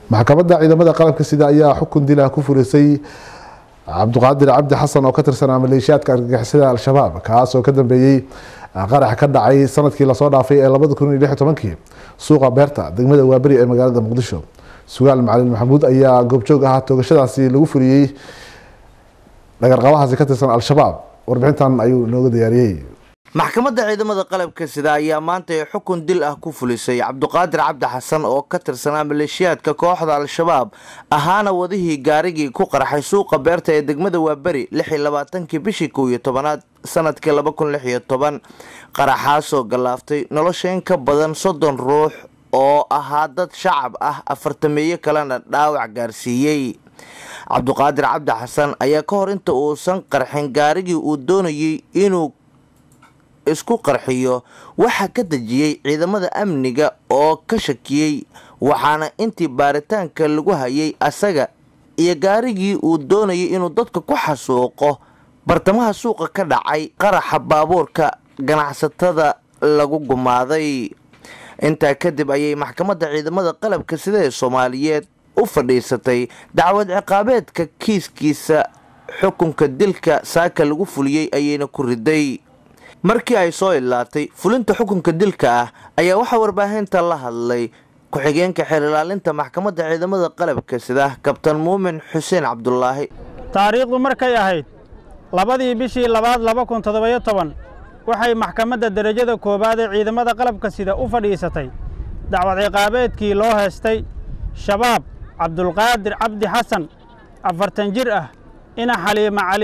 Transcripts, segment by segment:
maxkamadda ciidamada qalabka sida ayaa xukun dila ku fulisay cabdiqaadir cabdi xasan oo ka tirsanaa maleeshiyaadka argagixisada al-shabaab kaas oo ka dambeeyey qarax ka dhacay sanadkii lasoo dhaafay ee labada kun iyo lix tobankii suuqa beerta degmada waaberi ee magaalada muqdisho sugaal macalin maxamuud ayaa goobjoog ahaa toogashadaasi lagu fuliyey dhagarqabahaasi ka tirsan al-shabaab warbixintan ayuu inooga diyaariyey maxkamadda ciidamada qalabka sida ayaa maanta ee xukun dil ah ku fulisay cabdiqaadir cabdi xasan oo ka tirsanaa maleeshiyaadka kooxda al-shabaab ahaana wadihii gaarigii ku qarxay suuqa beerta ee degmada waaberi lix iyo labaatankii bishii kow iyo tobanaad sanadkii laba kun lix iyo toban qaraxaasoo gallaaftay nolosha in ka badan soddon ruux oo ahaa dad shacab ah afartameeyo kalena dhaawac gaarsiiyey cabdiqaadir cabdi xasan ayaa ka hor inta uusan qarxin gaarigii uu doonayey inuu isku qarxiyo waxaa ka dejiyey ciidamada amniga oo ka shakiyey waxaana intii baaritaanka lagu hayay asaga iyo gaarigii uu doonayay inuu dadka ku xasuuqo bartamaha suuqa ka dhacay qaraxa baabuurka ganacsatada lagu gumaaday intaa kadib ayay maxkamadda ciidamada qalabka sida ee soomaaliyeed u fadhiisatay dacwad ciqaabeedka kiiskiisa xukunka dilka saaka lagu fuliyey ayayna ku riday markii ay soo ilaatay fulinta xukunka dilka ah ayaa waxaa warbaahinta la hadlay ku-xigeenka xeer ilaalinta maxkamadda ciidamada qalabka sida kabtan muumin xuseen cabdulaahi taariikhdu markay ahayd labadii bishii labaad laba kun toddobayo toban waxay maxkamadda derajada koowaad ee ciidamada qalabka sida u fadhiisatay dacwad ciqaabeedkii loo heestay shabaab cabdulqaadir cabdi xasan afartan jir ah ina xaliima cali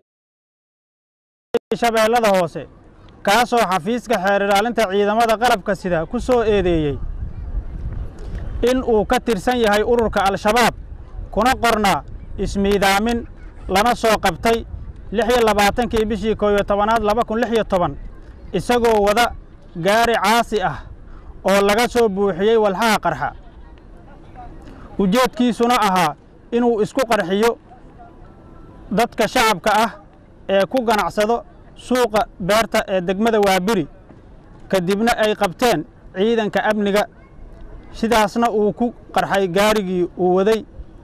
shabeellada hoose kaasoo xafiiska xeer ilaalinta ciidamada qalabka sida ku soo eedeeyey in uu ka tirsan yahay ururka al-shabaab kuna qornaa ismiidaamin lana soo qabtay lix iyo labaatankii bishii koob iyo tobanaad laba kun lix iyo toban isagoo wada gaari caasi ah oo laga soo buuxiyey walxaha qarxa ujeedkiisuna ahaa inuu isku qarxiyo dadka shacabka ah ee ku ganacsado suuqa beerta ee degmada waabiri kadibna ay qabteen ciidanka amniga sidaasna uu ku qarxay gaarigii uu waday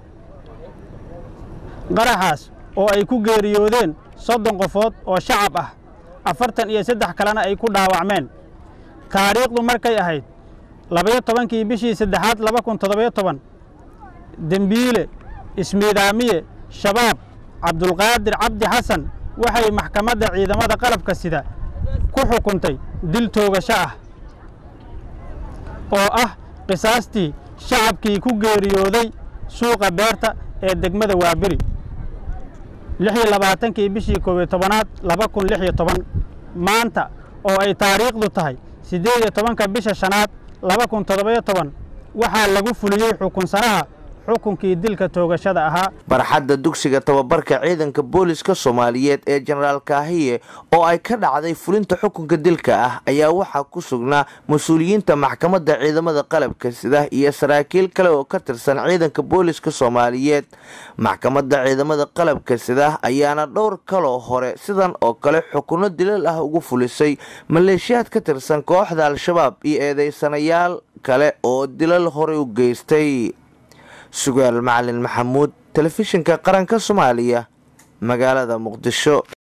qaraxaas oo ay ku geeriyoodeen soddon qofood oo shacab ah afartan iyo saddex kalena ay ku dhaawacmeen taariikhdu markay ahayd labayo tobankii bishii saddexaad laba kun toddobayo toban dembiile ismiidaamiye shabaab cabdulqaadir cabdi xasan waxay maxkamadda ciidamada qalabka sida ku xukuntay dil toogasho ah oo ah qisaastii shacabkii ku geeriyooday suuqa beerta ee degmada waaberi lix iyo labaatankii bishii koob iyo tobanaad laba kun lix iyo toban maanta oo ay taariikhdu tahay siddeed iyo tobanka bisha shanaad laba kun toddobayo toban waxaa lagu fuliyey xukunsanaha xukunkii dilka toogashada ahaa barxadda dugsiga tababarka ciidanka booliska soomaaliyeed ee jenaraal kaahiye oo ay ka dhacday fulinta xukunka dilka ah ayaa waxaa ku sugnaa mas-uuliyiinta maxkamadda ciidamada qalabka sida iyo saraakiil kale oo ka tirsan ciidanka booliska soomaaliyeed maxkamadda ciidamada qalabka sida ayaana dhowr kaloo hore sidan oo kale xukunno dilal ah ugu fulisay maleeshiyaad ka tirsan kooxda al-shabaab iyo eedeysanayaal kale oo dilal horey u geystay sugaal macalin maxamuud telefishinka qaranka soomaaliya magaalada muqdisho